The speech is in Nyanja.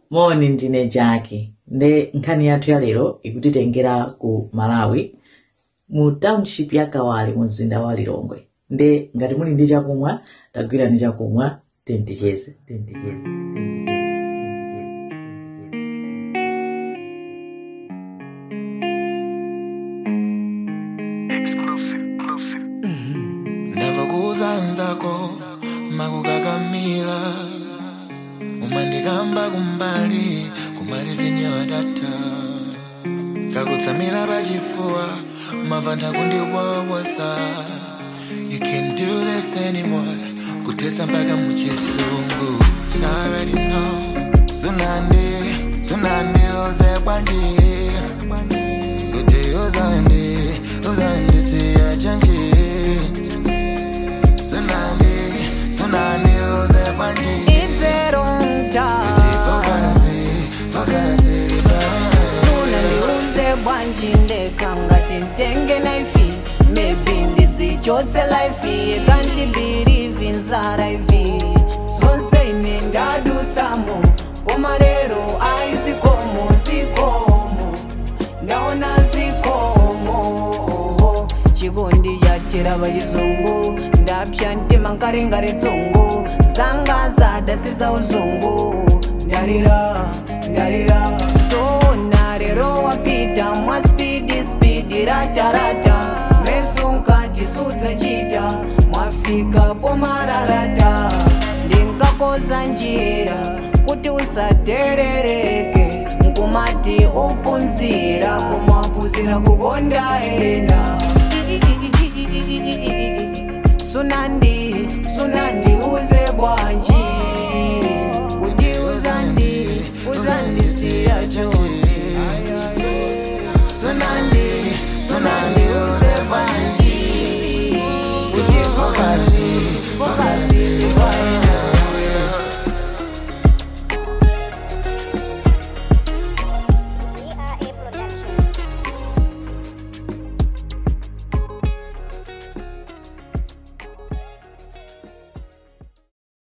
moni ndine jaki nde nkhani yathu ya lero ikutitengera ku malawi mu township ya kawale mu mzinda wa lilongwe nde ngati muli ndi chakumwa tagwirani chakumwa tenticheze tenticheze ndavakuuzanzako makukakamila umandikamba kumbali kumali vinyoadata kakutsamira pachifuwa mavanda kundiwawosa you can do this anymore kuthetsa mpaka muchisungu already know sunandi sunandi uze kwanji kuti uzandi uzandisiya chanji sunandi sunandi uze kwanji It's a long time. Fokazi, fokazi, Suna ndiuze bwanji ndekanga tintenge naifi maybe ndidzichotse laifi kandi birivi nzara ivi zonse ine ndadutsamo koma lero aizikomo zikomo ndaona zikomo chikondi chatera vachizungu ndapya ntima nkaringari dzungu zanga zadasiza uzungu ndarira ndarira sona lero wapita mwa spidi spidi ratarata meso nkati sudza chita mwafika pomararata ndingakoza njira kuti usaterereke nkumati upunzira kumapuzira kukonda ena sunandi sunandi uze bwanji